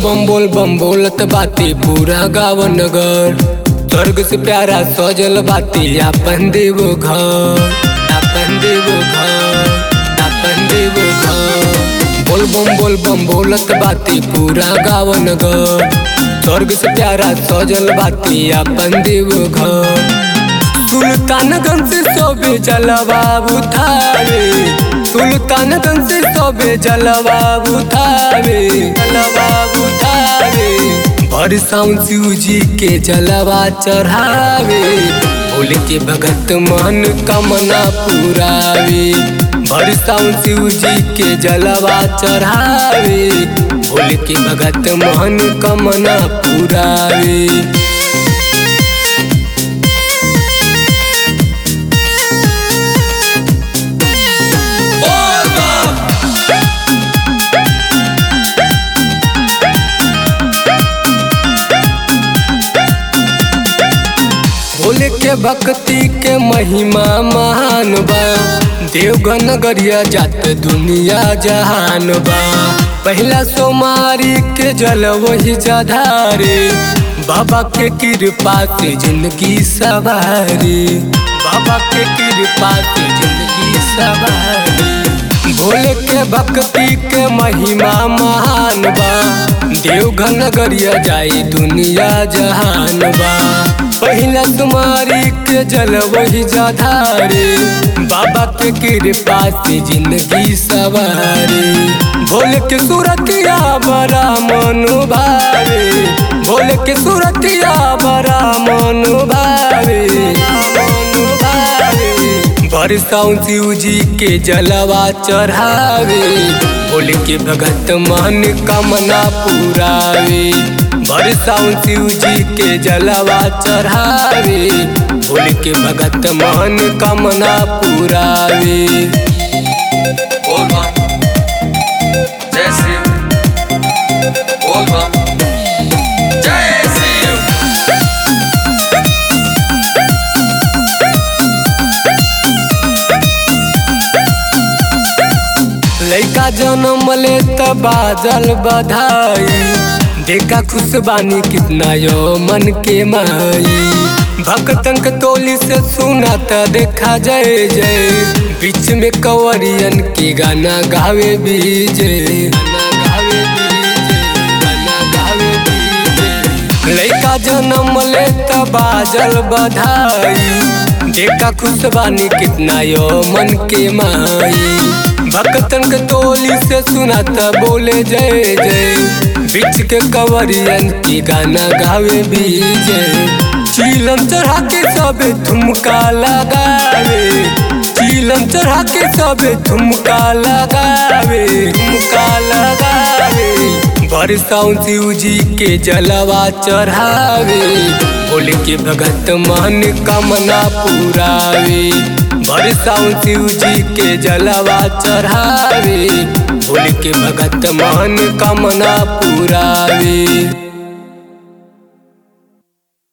बम बोल बम बोलत बाती पूरा गाँव नगर स्वर्ग से प्यारा सजल बाती आपन देव घर आपन देव घर आपन देव घर बोल बम बोल बम बोलत बाती पूरा गाँव नगर स्वर्ग से प्यारा सजल बाती आपन देव घर सुल्तानगंज से सोबे जलवा उठावे सुल्तानगंज से सोबे जलवा उठावे जलवा उठावे बरसाउन शिव जी के जलवा चढ़ावे भोले के भगत मन कमना पुरावे बरसाउन शिव जी के जलवा चढ़ावे भोले के भगत मन कमना पुरावे भोले के भक्ति के महिमा महान बा देवगन नगरिया जात दुनिया जहान बा पहला सोमारी के जल वही जधारे बाबा के कृपा से जिंदगी सवारी बाबा के कृपा से जिंदगी सवारी भोले के भक्ति के महिमा महान बा देवघर नगरिया जाई दुनिया जहान बा पहिला तुम्हारी के जल वही जाधारे बाबा के कृपा से जिंदगी सवारी भोले के सूरतिया बड़ा मनु भावे भोले के सूरतिया बड़ा मनु भावे मनु भावे बरसाउन शिव जी के जलवा चढ़ावे भोले के भगत मन कमना पुरावे बरसाउन शिव जी के जलवा चढ़ावे भोले के भगत मन कमना पुरावे बोल बम जय शिव बोल बम जय शिव लैका जन्म ले त बाजल बधाई देखा खुश बानी कितना यो मन के माई भक्तन के टोली से सुना त देखा जय जय बीच में कवरियन के गाना गावे बीजे गाना गावे बीजे गाना गावे बीजे लैका जन्म ले त बाजल बधाई देखा खुश बानी कितना यो मन के माई भक्तन के टोली से सुनाता बोले जय जय बिच के कवरियन की गाना गावे बीजे चीलम चढ़ा के सब ठुमका लगावे चीलम चढ़ा के सब ठुमका लगावे ठुमका लगावे बरसाउन शिव जी के जलवा चढ़ावे भोले के भगत मन कमना पुरावे बरसाउन शिव जी के जलवा चढ़ावे भोले के भगत मन कमना पुरावे